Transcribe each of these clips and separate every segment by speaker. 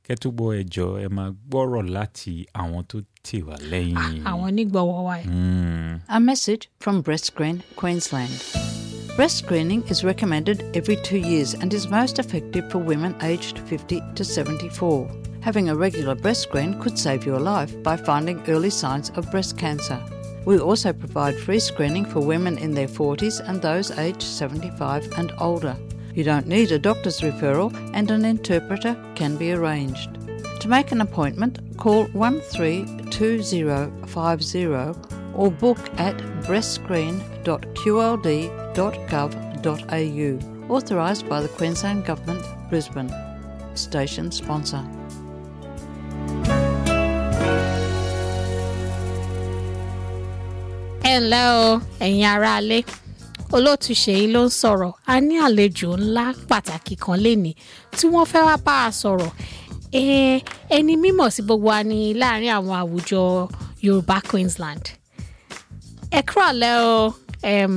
Speaker 1: kẹ́tùgbọ́ ẹjọ́ ẹ máa gbọ́rọ̀ láti àwọn tó tì wá lẹ́yìn.
Speaker 2: àwọn onígbọ̀wọ́ wa yìí.
Speaker 1: Mm.
Speaker 3: A message from Breast Screen Queensland. Breast screening is recommended every two years and is most effective for women aged 50 to 74. Having a regular breast screen could save your life by finding early signs of breast cancer. We also provide free screening for women in their 40s and those aged 75 and older. You don't need a doctor's referral and an interpreter can be arranged. To make an appointment, call 132050 or book at breastscreen.qld.gov.au. Authorised by the Queensland Government, Brisbane. Station sponsor.
Speaker 2: ẹ ǹlẹ́ o ẹ̀yin aráalé olóòtú ṣèyí ló ń sọ̀rọ̀ a ní àlejò ńlá pàtàkì kan lénìí tí wọ́n fẹ́ wá bá a sọ̀rọ̀ Eh, ẹni mímọ̀ sí gbogbo wa ní láàrin àwọn àwùjọ Yorùbá Queensland ẹ kúrọ̀lẹ́ o em,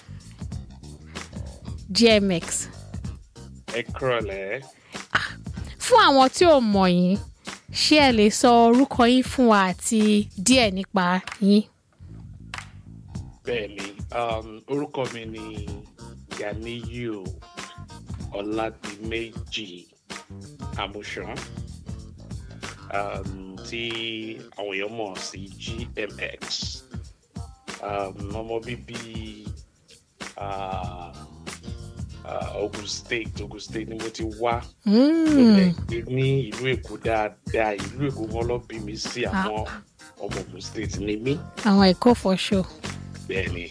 Speaker 2: GMX
Speaker 4: ẹ kúrọ̀lẹ́
Speaker 2: fún àwọn tí ò mọ̀ yín ṣé ẹ lè sọ orúkọ yín fún wa àti díẹ̀ nípa yín.
Speaker 4: bẹ́ẹ̀ ni um, orúkọ mi ni Ganiyu Ọládìméjì Àmúṣán um, tí àwọn èèyàn mọ̀ sí GMX um, ọmọ bíbí uh, uh, Ogun State Ogun State ni mo ti wá
Speaker 2: Mm.
Speaker 4: gbé ní ìlú Èkó dáadáa ìlú Èkó wọn lọ bí mi sí àwọn ọmọ Ogun State ni mí
Speaker 2: àwọn ẹ̀kọ́ for sure.
Speaker 4: bẹ́ẹ̀ ni.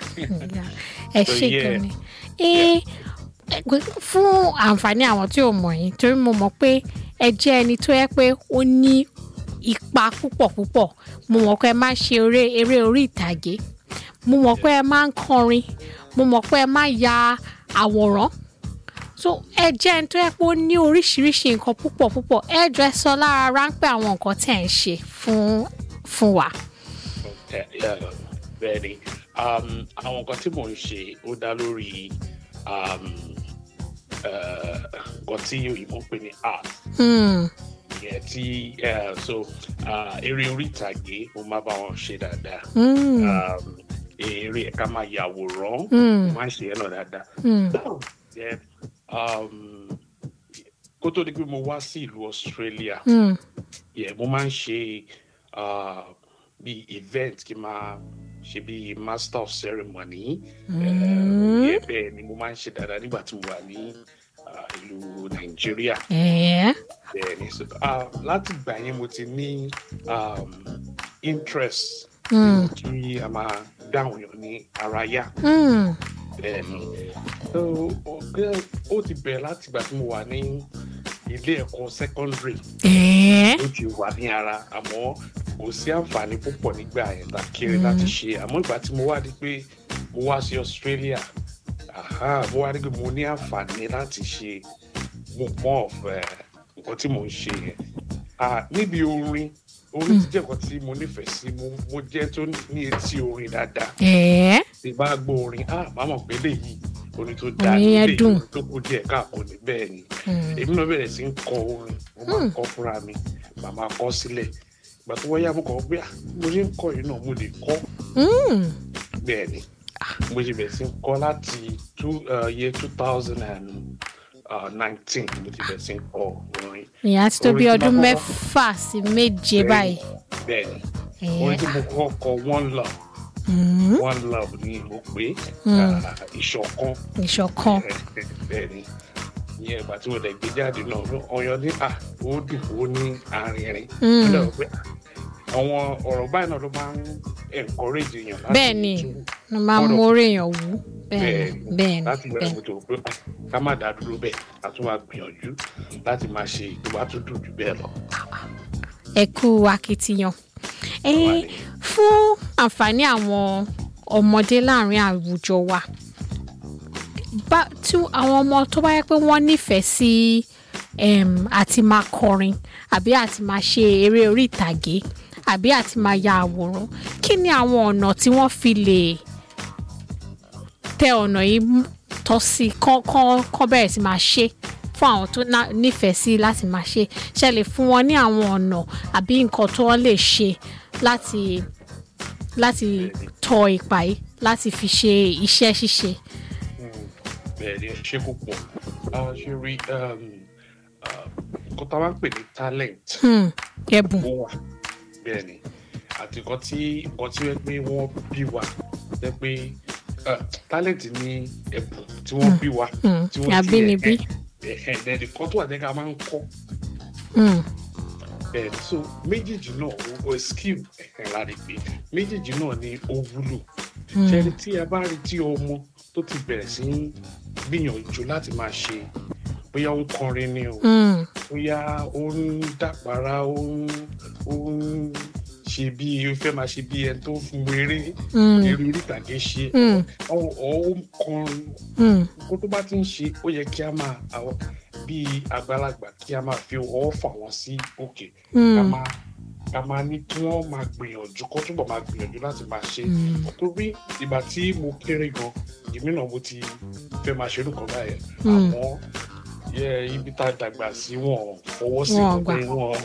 Speaker 2: ẹ
Speaker 4: So,
Speaker 2: ṣe
Speaker 4: yeah.
Speaker 2: gan ni. Eh, ẹ gbé- fún àǹfààní àwọn tí ò mọ̀ yín torí mo mọ̀ pé ẹ jẹ́ ẹni tó yẹ pé ó ní ipa púpọ̀ púpọ̀ mo mọ̀ pé ẹ máa ń ṣe eré eré orí ìtàgé mo mọ̀ pé ẹ máa ń kọrin mo mọ̀ pé ẹ máa ń ya àwòrán so ẹ jẹ́ ẹni tó yẹ pé ó ní oríṣiríṣi nǹkan púpọ̀ púpọ̀ ẹ jọ ẹ sọ lára ráńpẹ́ àwọn nǹkan tẹ̀ ń ṣe fún fún wa.
Speaker 4: Yeah, yeah, bẹ́ẹ̀ ni um, àwọn nǹkan tí mò ń ṣe ó dá lórí um, uh, nǹkan tí òyìnbó ń pè ní art
Speaker 2: Hmm.
Speaker 4: ìyẹn tí uh, so uh, eré orí ìtàgé mo máa bá wọn ṣe dáadáa
Speaker 2: Hmm.
Speaker 4: um, eré ẹ̀ka máa yàwòrán
Speaker 2: Hmm.
Speaker 4: mo máa ń ṣe ẹ̀ náà dáadáa
Speaker 2: Hmm.
Speaker 4: Then, um, kó tó di pé mo wá sí ìlú Australia
Speaker 2: Hmm.
Speaker 4: yeah, mo máa ń ṣe uh, bí event kí n máa ṣe bí master of ceremony
Speaker 2: Mm.
Speaker 4: uh, yeah, bẹ́ẹ̀ ni mo máa ń ṣe dáadáa nígbà tí mo wà ní uh, ìlú Nàìjíríà
Speaker 2: Eh.
Speaker 4: bẹ́ẹ̀ ni so, uh, láti ìgbà yẹn mo ti ní um, interest
Speaker 2: Hmm.
Speaker 4: kí a máa dáhùn yàn ní ara yá
Speaker 2: Hmm.
Speaker 4: bẹ́ẹ̀ ni so ó- ó ti bẹ̀rẹ̀ láti ìgbà tí mo wà ní ilé ẹ̀kọ́ secondary
Speaker 2: Eh.
Speaker 4: ó ti wà ní ara àmọ́ kò sí àǹfààní púpọ̀ nígbà yẹn tá kéré láti ṣe àmọ́ ìgbà tí mo wá di pé mo wá sí Australia aha, mo wá di pé mo ní àǹfààní láti ṣe mo mọ̀ ọ̀fẹ́ nǹkan tí mo ń ṣe yẹn Ah, níbi orin orin ti jẹ́ nǹkan tí mo nífẹ̀ẹ́ sí mo mo jẹ́ tó ní etí orin dáadáa
Speaker 2: Eh.
Speaker 4: tí bá gbọ́ orin ah màá mọ̀ pé léyìí orin tó dáa
Speaker 2: Orin yẹn
Speaker 4: léyìí
Speaker 2: dùn.
Speaker 4: orin tó kú díẹ̀ káàkó ní bẹ́ẹ̀ ni
Speaker 2: Hmm.
Speaker 4: èmi náà bẹ̀rẹ̀ sí ń kọ orin mo máa ń kọ fúnra mi màá máa kọ sílẹ̀ ìgbà tó wáyà mo kàn pé ah mo ṣe ń kọ yìí náà mo lè kọ
Speaker 2: Hmm.
Speaker 4: bẹ́ẹ̀ ni mo ṣe bẹ̀rẹ̀ sí ń kọ láti two uh, year two thousand and nineteen mo ti bẹ̀rẹ̀ sí ń kọ orin
Speaker 2: ìyá ti tó bí
Speaker 4: Orin tí
Speaker 2: ọdún
Speaker 4: bá kọ́kọ́-
Speaker 2: mẹ́fà sí méje báyìí.
Speaker 4: bẹ́ẹ̀ ni
Speaker 2: Eh.
Speaker 4: orin tí mo kọ́ kọ one love
Speaker 2: Hmm.
Speaker 4: one love ni mo pè é
Speaker 2: Mm.
Speaker 4: ah, ìṣọ̀kan
Speaker 2: ìṣọ̀kan.
Speaker 4: bẹ́ẹ̀ni ìyẹn ìgbà tí mo lè gbé jáde náà ọyọ ní à ó dùn ó ní arìnrìn
Speaker 2: Mm.
Speaker 4: Ó dàbí pé, ah, àwọn ọ̀rọ̀ báyìí náà ló máa ń encourage èèyàn láti
Speaker 2: bẹ́ẹ̀ ni
Speaker 4: tún-
Speaker 2: ló máa ń
Speaker 4: Ọ̀rọ̀-
Speaker 2: mórí èèyàn wú. bẹ́ẹ̀
Speaker 4: bẹ́ẹ̀
Speaker 2: ni
Speaker 4: ni
Speaker 2: bẹ́ẹ̀ ni
Speaker 4: láti
Speaker 2: bẹ́ẹ̀
Speaker 4: bẹ̀rẹ̀
Speaker 2: ni.
Speaker 4: mo tó pé ah, ká má dá dúró bẹ́ẹ̀ a tún máa gbìyànjú láti máa ṣe tó bá tún dùn jù bẹ́ẹ̀ lọ.
Speaker 2: ẹ kú akitiyan. Eh, fún àǹfààní àwọn ọmọdé láàrin àwùjọ wa bá tí àwọn ọmọ tó bá yẹ pé wọ́n nífẹ̀ẹ́ sí em, àti máa kọrin àbí àti máa ṣe eré orí ìtàgé àbí àti máa ya àwòrán kí ni àwọn ọ̀nà tí wọ́n fi lè tẹ ọ̀nà yìí mú- tọ́ sí kán kán kán bẹ̀rẹ̀ sí máa ṣe fún àwọn tó ná- nífẹ̀ẹ́ sí láti máa ṣe ṣe lè fún wọn ní àwọn ọ̀nà àbí nǹkan tó wọ́n lè ṣe láti láti tọ ipa yìí láti fi ṣe iṣẹ́ ṣíṣe.
Speaker 4: bẹ́ẹ̀ ni ẹ ṣe púpọ̀ a ṣe rí um, uh, nǹkan tá a máa ń pè ní talent
Speaker 2: Hmm, ẹ̀bùn.
Speaker 4: ó wà bẹ́ẹ̀ ni àti nǹkan tí nǹkan tí wọ́n pé wọ́n bí wa jẹ́ pé uh, talent ní ẹ̀bùn tí wọ́n bí wa
Speaker 2: Hmm,
Speaker 4: tí wọ́n
Speaker 2: àbínibí.
Speaker 4: ẹ̀hẹ̀ ẹ̀hẹ̀ kan tó wà ní ká máa ń kọ́
Speaker 2: Hmm,
Speaker 4: bẹ́ẹ̀ ni so méjèèjì náà o o skill ẹ̀hẹ̀ la rí pé méjèèjì náà ni ó wúlò ṣẹ́ni tí a bá rí tí ọmọ tó ti bẹ̀rẹ̀ sí í gbìyànjú láti máa ṣe bóyá ó ń kọrin ni o
Speaker 2: hmm,
Speaker 4: bóyá ó ń dàpárá ó ń ó ń ṣe bí ó fẹ́ máa ṣe bí ẹni tó fún eré
Speaker 2: hmm,
Speaker 4: eré orí ìtàgé ṣe
Speaker 2: Hmm.
Speaker 4: ọ ọ ó ń kọrin
Speaker 2: hmm,
Speaker 4: kó tó bá ti ń ṣe ó yẹ kí a máa àwọn bí àgbàlagbà kí a máa fi ọwọ́ fà wọ́n sí òkè ká
Speaker 2: hmm,
Speaker 4: máa ká máa ní kí wọ́n máa gbìyànjú kó túbọ̀ máa gbìyànjú láti máa ṣe
Speaker 2: hmm,
Speaker 4: torí ìgbà tí mo kéré gan èmi náà mo ti fẹ́ máa ṣe nǹkan báyẹn
Speaker 2: Hmm.
Speaker 4: àmọ́ yẹ ibi tá a dàgbà sí wọn fọwọ́ sí
Speaker 2: Wọn
Speaker 4: wọn pé
Speaker 2: gbà.
Speaker 4: wọn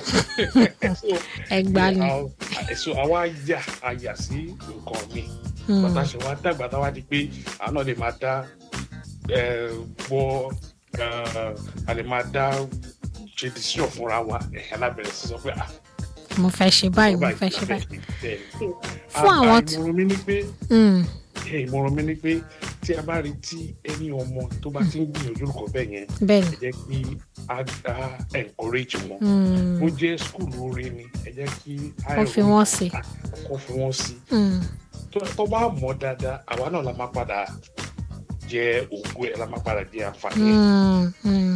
Speaker 2: ẹgbàá ni.
Speaker 4: so àwa yà àyà sí nǹkan mi
Speaker 2: Hmm,
Speaker 4: bàtà ṣe wá dàgbà táwa di pé àwọn náà lè máa dá eh, gbọ́ eh, a lè máa dá ṣe decision fúnra wa ẹ̀yà lábẹ̀rẹ̀ sí sọ pé ah
Speaker 2: mo fẹ́ ṣe báyìí mo
Speaker 4: báyìí
Speaker 2: fẹ́ ṣe
Speaker 4: la
Speaker 2: báyìí.
Speaker 4: fẹ́ ṣe.
Speaker 2: Fún
Speaker 4: Ah,
Speaker 2: àwọn
Speaker 4: ah,
Speaker 2: tí-
Speaker 4: ìmọ̀ràn mi ni pé
Speaker 2: Hmm,
Speaker 4: ẹ ìmọ̀ràn mi ni pé tí a bá rí tí ẹni ọmọ tó bá ti ń gbìyànjú nǹkan bẹ́ẹ̀ yẹn
Speaker 2: bẹ́ẹ̀
Speaker 4: ẹ
Speaker 2: ni.
Speaker 4: jẹ́ kí a a encourage wọn
Speaker 2: Hmm,
Speaker 4: ó jẹ́ skul orin ni ẹ jẹ́ kí a
Speaker 2: Kó fi wọ́n sí.
Speaker 4: kó fi wọ́n sí
Speaker 2: hmm,
Speaker 4: tó tó bá mọ̀ dáadáa àwa náà la máa padà jẹ ògùn ẹ̀ la máa padà jẹ àǹfààní ẹ̀.
Speaker 2: hmm, hmm.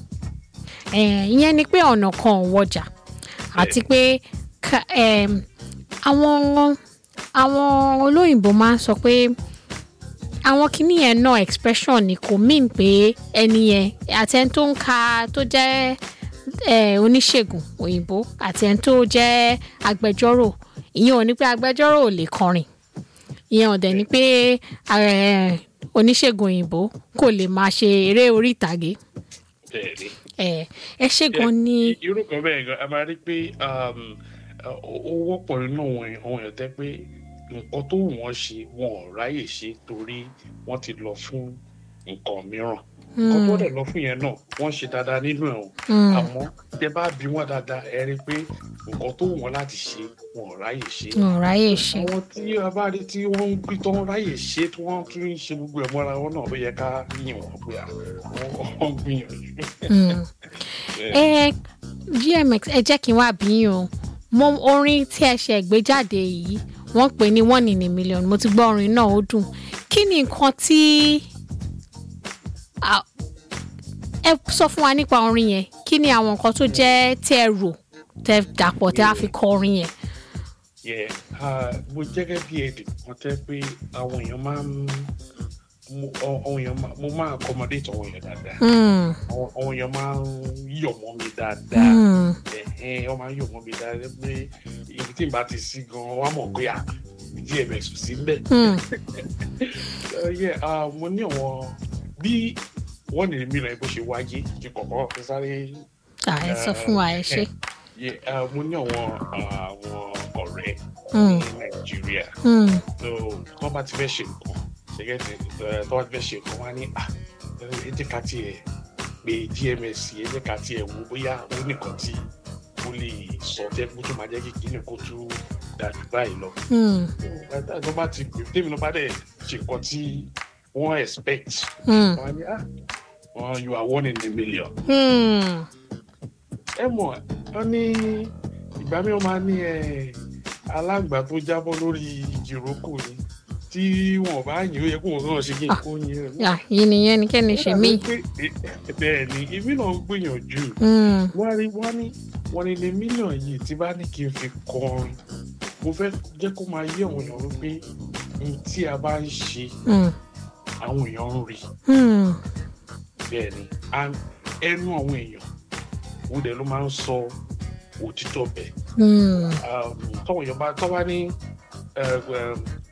Speaker 2: Eh, ìyẹn ni pé ọ̀nà kan ò wọjà àti pé ka- em, àwọn àwọn olóyìnbó máa ń sọ pé àwọn kìíní yẹn náà expression ni kò mean pé ẹni yẹn àti ẹni tó ń ka tó jẹ́ eh, oníṣègùn òyìnbó àti ẹni tó jẹ́ agbẹjọ́rò ìyẹn ò ní pé agbẹjọ́rò ò lè kọrin ìyẹn ò dẹ̀ ní pé eh, oníṣègùn òyìnbó kò lè máa ṣe eré orí ìtàgé
Speaker 4: bẹ́ẹ̀ ni.
Speaker 2: ẹ ẹ ṣe gan ni
Speaker 4: I- irú kan bẹ́ẹ̀ gan a máa rí pé um, ó ó wọ́pọ̀ nínú àwọn èèyàn àwọn èèyàn tẹ́ pé nǹkan tó wù wọ́n ṣe wọn ò ráyè ṣe torí wọ́n ti lọ fún nǹkan mìíràn nǹkan tó dẹ̀ lọ fún yẹn náà wọ́n ṣe dáadáa nínú ẹ̀ o
Speaker 2: Mm.
Speaker 4: àmọ́ tẹ bá bí wọ́n dáadáa ẹ rí i pé nǹkan tó wù wọ́n láti ṣe wọn ò ráyè ṣe
Speaker 2: wọn ò ráyè ṣe
Speaker 4: àwọn tí a bá rí tí wọ́n ń gbé tó ń ráyè ṣe tí wọ́n tún ń ṣe gbogbo ẹ̀ mọ́ra wọn náà ló yẹ ká yìn wọ́n pé à, wọ́n wọ́n gbìyànjú.
Speaker 2: Mm. ẹ gmx ẹ jẹ́ kí n wá bí yín o mo orin tí ẹ ṣe gbé jáde yìí wọ́n pè ní one in a million mo ti gbọ́ orin náà ó dùn kí ni nǹkan tí à, ẹ sọ fún wa nípa orin yẹn kí ni àwọn nǹkan tó jẹ́ tí ẹ rò tẹ dàpọ̀ tẹ á fi kọ orin yẹn.
Speaker 4: Yeah, uh, mo jẹ́gẹ́ bí èdè kan tẹ́ pé àwọn èèyàn máa ń mo ọ- àwọn èèyàn máa mo máa accommodate àwọn èèyàn dáadáa
Speaker 2: Mm,
Speaker 4: àwọn àwọn èèyàn máa ń yọ̀ mọ́ mi dáadáa
Speaker 2: mm,
Speaker 4: ẹ̀hẹ́n wọ́n máa ń yọ̀ mọ́ mi dáadáa pé ibi tí n bá ti sí gan wọ́n á mọ̀ pé à dms ò sí mbẹ̀.
Speaker 2: mm,
Speaker 4: Uh, yeah, uh, mo ní àwọn bí wọ́n ní mi rẹ̀ bó ṣe wáyé kí kọ̀kọ́ fi sáré
Speaker 2: à, ẹ sọ fún wa ẹ ṣe.
Speaker 4: Yeah, uh, mo ní àwọn àwọn ọ̀rẹ́
Speaker 2: Mm.
Speaker 4: ní nàìjíríà.
Speaker 2: Mm,
Speaker 4: so tó bá ti fẹ́ ṣe nǹkan ṣẹ́gẹ́ tí tó bá ti fẹ́ ṣe nǹkan wá ní à ẹ jẹ́ ká tiẹ̀ pé gms ẹ jẹ́ ká tiẹ̀ wo bóyá ó nìkan tí ó lè sọ jẹ́ kó tó máa jẹ́ kí kíni kó tó dájú báyìí lọ.
Speaker 2: mm,
Speaker 4: Bàtà tó bá ti pè tèmi ló bá dẹ̀ ṣe nǹkan tí wọ́n expect
Speaker 2: mm,
Speaker 4: wọ́n á ní à wọ́n you are one in a million.
Speaker 2: mm.
Speaker 4: ẹ mọ̀ wọ́n ní ìgbà mi wọ́n máa ní ẹ alágbà tó jábọ́ lórí ìjìrókò ni tí wọn bá yìn ó yẹ kó wọn náà ṣe kí n kó yìn rẹ̀.
Speaker 2: à, yìí nìyẹn ni kẹ́ni ṣe mí.
Speaker 4: bẹ́ẹ̀ ni èmi náà ń gbìyànjú
Speaker 2: Mm,
Speaker 4: wọ́n rí wọ́n ní wọ́n ní ní mílíọ̀nù yìí tí bá ní kí n fi kọrin mo fẹ́ jẹ́ kó máa yé àwọn èèyàn wípé ohun tí a bá ń ṣe
Speaker 2: mm,
Speaker 4: àwọn èèyàn ń rí
Speaker 2: mm,
Speaker 4: bẹ́ẹ̀ ni and ẹnu àwọn èèyàn òun dẹ̀ ló máa ń sọ òtítọ́ bẹ́ẹ̀
Speaker 2: mm,
Speaker 4: um, tọ́wọ́ èèyàn bá tọ́ bá ní uh, um,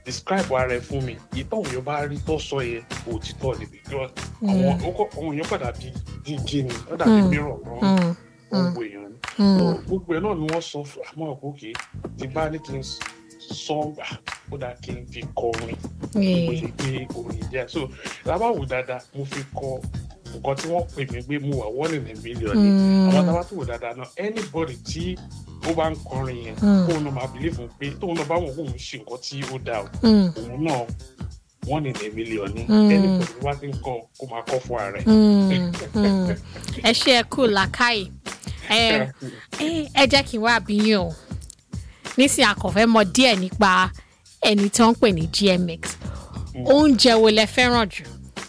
Speaker 4: describe ara ẹ fún mi ìtọ́ òun yóò bá rí tó sọ yẹ òtítọ́ ni because àwọn ọkọ àwọn èèyàn padà bí díje ni ó dàbí
Speaker 2: Mm.
Speaker 4: mìíràn lọ́rùn
Speaker 2: Mm,
Speaker 4: gbogbo èèyàn ni
Speaker 2: mm,
Speaker 4: So, gbogbo ẹ náà ni wọ́n sọ fún àmọ́ òkè tí bá ní kí n sọ ah, ó dáa kí n fi kọrin mo
Speaker 2: yeah.
Speaker 4: ṣe gbé orin jẹ so lábàwò dáadáa mo fi kọ nǹkan tí wọ́n pè mí pé mo wà one in a million ni àwọn
Speaker 2: Mm,
Speaker 4: tábà tó wò dáadáa náà anybody tí ó bá ń kọrin yẹn
Speaker 2: Mm.
Speaker 4: kóun náà máa believe fún pé tóun náà bá wọn kóun ṣe nǹkan tí ó dáa o
Speaker 2: mm,
Speaker 4: òun náà one in a million ni
Speaker 2: Mm.
Speaker 4: anybody tó bá ti ń kọ kó máa kọ fún ara ẹ.
Speaker 2: mm, mm. ẹ ṣe ẹ kú làákàyè ẹ ẹ ẹ jẹ́ kí n wá àbíyàn o nísìnyí àkànfẹ́ mọ díẹ̀ nípa ẹni tó ń pè ní gmx oúnjẹ wo lẹ fẹ́ràn jù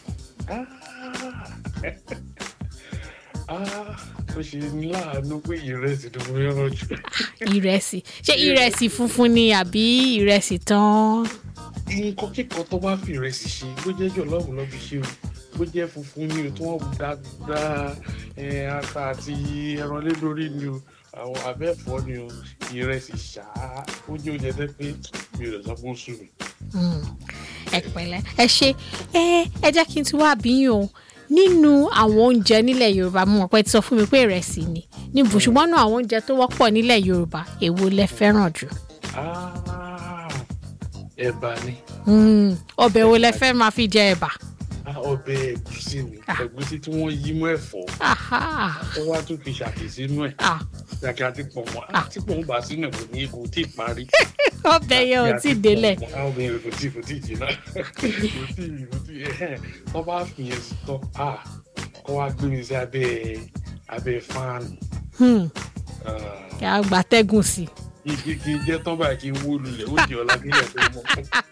Speaker 4: Ah, ó ṣe ní láàánú pé ìrẹsì tó mú yọrọ jù.
Speaker 2: ìrẹsì ṣé ìrẹsì funfun ni àbí ìrẹsì tán
Speaker 4: nǹkan kíkan tó bá fi ìrẹsì ṣe bó jẹ́ jọ̀lọ́ọ̀bù lọ́ fi ṣe o bó jẹ́ funfun ni o tí wọ́n dáadáa ẹ̀, ata àti ẹran lé lórí ni o àwọn abẹ́ẹ̀fọ́ ni o ìrẹsì ṣáá ó jẹ́ oúnjẹ tẹ́ pé mi ò lè sọ pé ó sùn mí.
Speaker 2: Mm, ẹ pẹ̀lẹ́ ẹ ṣe ẹ ẹ jẹ́ kí n tún wá àbíyàn o nínú àwọn oúnjẹ nílẹ̀ yorùbá mo mọ̀ pé ẹ ti sọ fún mi pé ìrẹsì ni níbo ṣùgbọ́n nínú àwọn oúnjẹ tó wọ́pọ̀ nílẹ̀ yorùbá èwo lẹ fẹ́ràn jù
Speaker 4: Ah, ẹ̀bà ni
Speaker 2: Mm, ọbẹ̀ wo lẹ fẹ́ máa fi jẹ ẹ̀bà
Speaker 4: Ah, ọbẹ̀ ẹ̀gúsí ni
Speaker 2: Ah.
Speaker 4: ẹ̀gúsí tí wọ́n yí mọ́ ẹ̀fọ́
Speaker 2: Aha,
Speaker 4: tó wá tún fi ṣàkì sínú ẹ̀
Speaker 2: ah,
Speaker 4: ṣàkì àti pọ̀nmọ́
Speaker 2: Ah.
Speaker 4: àti pọ̀nmọ́ bá sínú ẹ̀ kò ní kò tí ì parí.
Speaker 2: ọbẹ̀ yẹn ò tí ì délẹ̀
Speaker 4: àwọn obìnrin kò tí kò tí jìnnà kò tí kò tí ẹhẹn tó bá fi yẹn sí tán a kó wá gbé mi sí abẹ́ abẹ́ fáànù
Speaker 2: Hmm, kí a gbà tẹ́gùn sí i.
Speaker 4: igi kí n jẹ́ tán báyìí kí n wó lulẹ̀ ó di ọ̀la nílẹ̀ tó mọ́.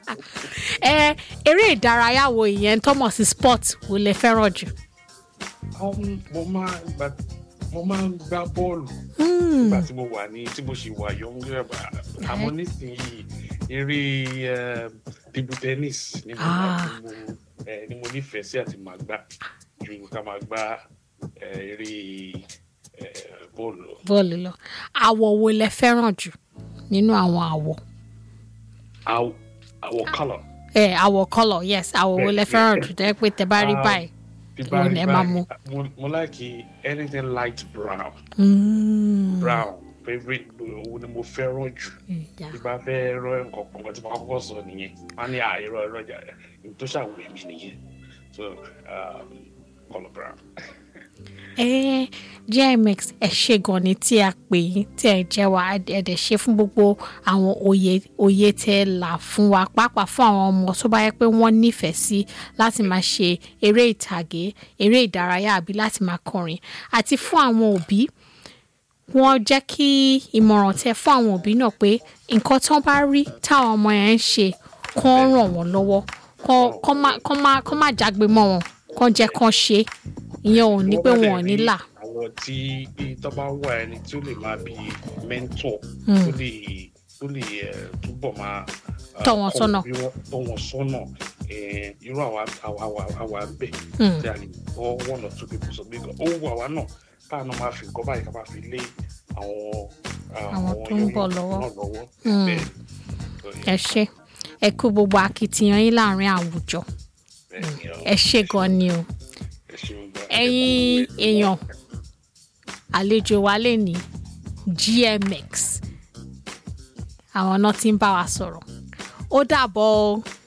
Speaker 2: ẹ eré ìdárayá wo ìyẹn tọ́mọ̀ sí sport wo lẹ fẹ́ràn jù.
Speaker 4: Um, mo máa gbà mo máa ń gbá bọ́ọ̀lù
Speaker 2: Hmm,
Speaker 4: nígbà tí mo wà ní tí mo ṣì wà yọ̀ǹgẹ̀ àmọ́ nísìnyí eré um, table tennis ni mo,
Speaker 2: Ah.
Speaker 4: ni mo, eh, ni mo nífẹ̀ẹ́ sí àti máa gbá ju ká máa gbá eh, eré eh, bọ́ọ̀lù lọ.
Speaker 2: bọ́ọ̀lù lọ àwọ̀ wo lẹ fẹ́ràn jù nínú àwọn àwọ̀.
Speaker 4: Àwọ̀ àwọ̀ colour
Speaker 2: ẹ àwọ̀ colour yes àwọ̀ wo lẹ fẹ́ràn jù tẹ́ pé tẹ bá rí
Speaker 4: Ah.
Speaker 2: báyìí.
Speaker 4: tí
Speaker 2: Èwo ni ẹ máa mú?
Speaker 4: mo mo like anything light brown
Speaker 2: Mm,
Speaker 4: brown favourite òun ni mo fẹ́ràn jù.
Speaker 2: yeah.
Speaker 4: tí bá fẹ́ rọ nǹkan kan tí mo kọ́kọ́ sọ nìyẹn wọ́n ní àìrọ ẹ̀rọ ìjà ìlú tó ṣàwùrẹ́ mi nìyẹn so um, colour brown.
Speaker 2: ẹ gmx ẹ ṣe gan ni tí a pè yín tí ẹ jẹ́ wa ẹ dẹ̀ ṣe fún gbogbo àwọn òye òye tẹ́ ẹ là fún wa pàápàá fún àwọn ọmọ tó bá yẹ pé wọ́n nífẹ̀ẹ́ sí láti máa ṣe eré ìtàgé eré ìdárayá àbí láti máa kọrin àti fún àwọn òbí wọ́n jẹ́ kí ìmọ̀ràn tẹ́ fún àwọn òbí náà pé nǹkan tán bá rí táwọn ọmọ yẹn ń ṣe kán ràn wọ́n lọ́wọ́ kán kán má kán má kán má jágbe mọ́ wọn kán jẹ́ kán ṣe é ìyẹn ò ní pé
Speaker 4: Wọ́n bá
Speaker 2: wọn ò
Speaker 4: dẹ̀
Speaker 2: ní
Speaker 4: rí
Speaker 2: là.
Speaker 4: àwọn tí tó bá wà ẹni tí ó lè máa bí mentor
Speaker 2: Mm.
Speaker 4: tó lè tó lè eh, túbọ̀ máa ah,
Speaker 2: Tọ́ wọn
Speaker 4: kọ́
Speaker 2: sọ́nà.
Speaker 4: bí wọ́n- tọ́ wọn sọ́nà eh, irú àwa àwa àwa àwa ń bẹ̀
Speaker 2: Mm.
Speaker 4: tí a lè kọ́ one or two people sọ bí ó wù àwa náà káà náà máa fi nǹkan báyìí ká máa fi lé àwọn ah,
Speaker 2: Àwọn tó ń bọ̀
Speaker 4: young
Speaker 2: lọ́wọ́.
Speaker 4: náà lọ́wọ́
Speaker 2: Mm.
Speaker 4: bẹ́ẹ̀ So,
Speaker 2: ẹ ṣe ẹ kú gbogbo akitiyan yín láàrin àwùjọ
Speaker 4: bẹ́ẹ̀ ni ọ,
Speaker 2: ẹ ṣe gan ni o
Speaker 4: ẹ ṣeun gan.
Speaker 2: ẹ̀yin èèyàn àlejò wa lè ní gmx àwọn náà ti ń bá wa sọ̀rọ̀ ó dàbọ̀ o